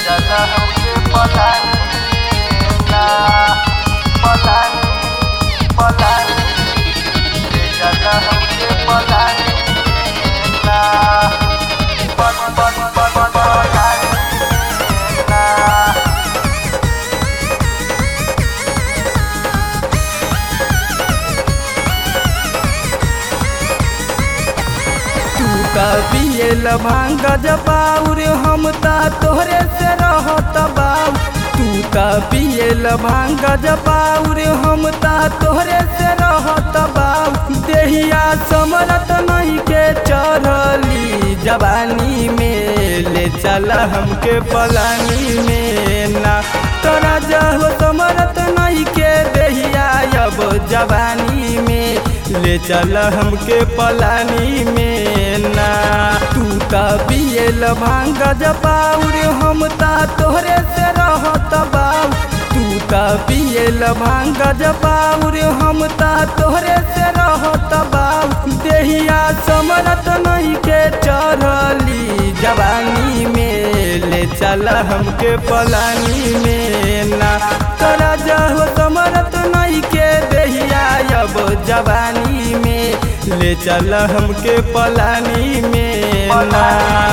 चला हमके पलानी ना पलानी पलानी ले चला हमके पलानी ना पल पल पल पलानी ना तू त पियल भांग जबाउर हम ता तोहरे से रहत बाऊ तू त पियल भांग जबाउर हम ता तोहरे से रहत बाऊ देहिया समरत नहीं के चढ़ली जवानी में ले चल हमके पलानी में ना तोरा जहो समरत नहीं के देहिया अब जवानी में ले चल हमके पलानी में ना तू त पियल भांग जबाउर हम ता तोहरे से रहत बाऊ तू त पियल भांग जबाउर हम ता तोहरे से रहत बाऊ देहिया समरत नहीं के चढ़ली जवानी में ले चल हमके पलानी में ना तोरा जहो समरत नहीं के देहिया अब जवानी में ले चल हमके पलानी में ना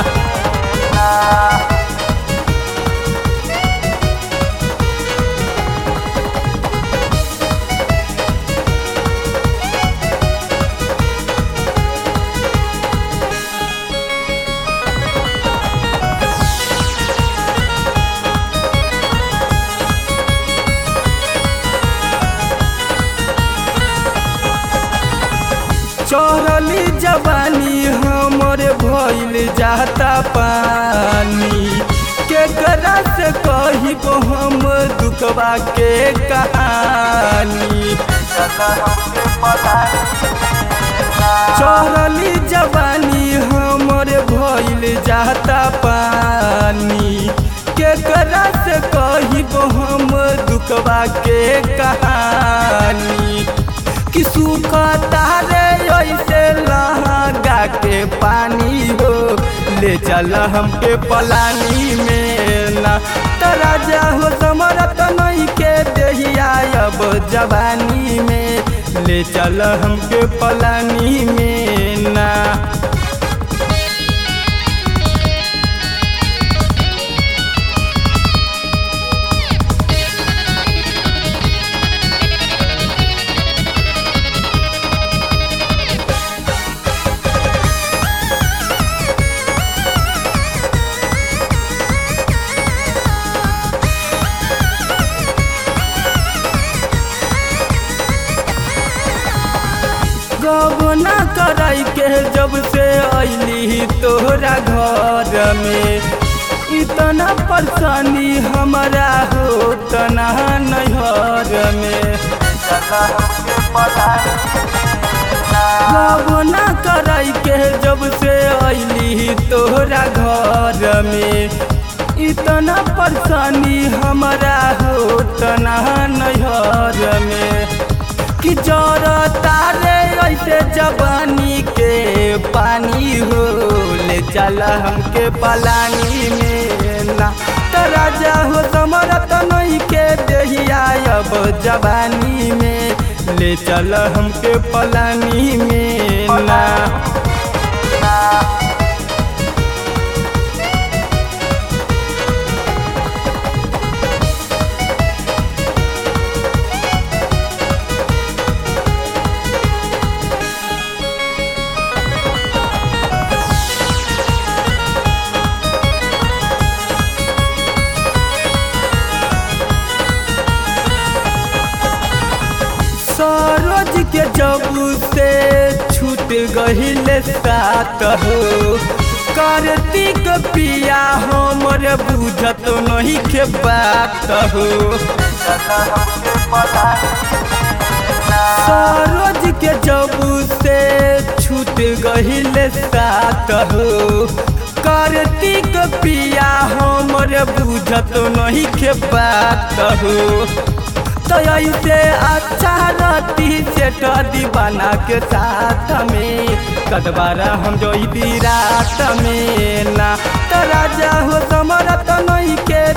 चढ़ली जवानी हमर भइल जाता पानी केकरा से कही हम दुखवा के कहानी चला हमके पलानी ना चढ़ली जवानी हमर भइल जाता पानी केकरा से कही हम दुखवा के कहानी कि सुख तारे ऐसे लहगा के पानी हो ले चल हमके पलानी में ना तरा हो समरत नहीं के देहिया अब जवानी में ले चल हमके पलानी में ना गबना कराई के जब से अली तोहरा घर में इतना परेशानी हमारा हो तना नैहर में चला हमके पलानी ना गबना कराई के जब से अली तोहरा घर में इतना परेशानी हमारा हो तना नैहर में कि जर तारे ऐसे जवानी के पानी हो ले चल हमके पलानी में ना तरा हो समरत नहीं के देहिया अब जवानी में ले चल हमके पलानी में ना सरोज के जब से छूट गहिल साथ हो कार्तिक पिया हमर बुझत नहीं के बात हो चला हमके पलानी ना सरोज के जब से छूट गहिल साथ हो कार्तिक पिया हमर बुझत नहीं के बात हो तो ऐसे अच्छा रहती से दीवाना के साथ में कटवारा हम जो रात में ना तो राजा हो समरत नहीं के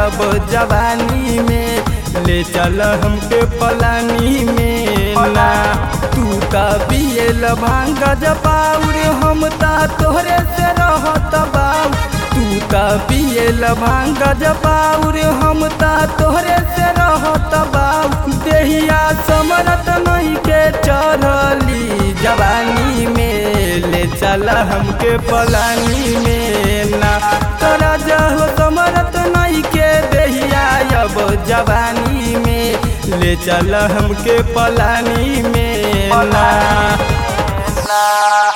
अब जवानी में ले चल हमके पलानी में ना तू ता पियल भांग जबाउर हम ता तोहरे से रहत बाऊ तू ता पियल भांग जबाउर हम ता तोहरे से रहत बाऊ देहिया समरत नहीं के चढ़ली जवानी में ले चल हमके पलानी में ना तोरा जहो समरत नहीं के देहिया अब जवानी में ले चल हमके पलानी में ना ना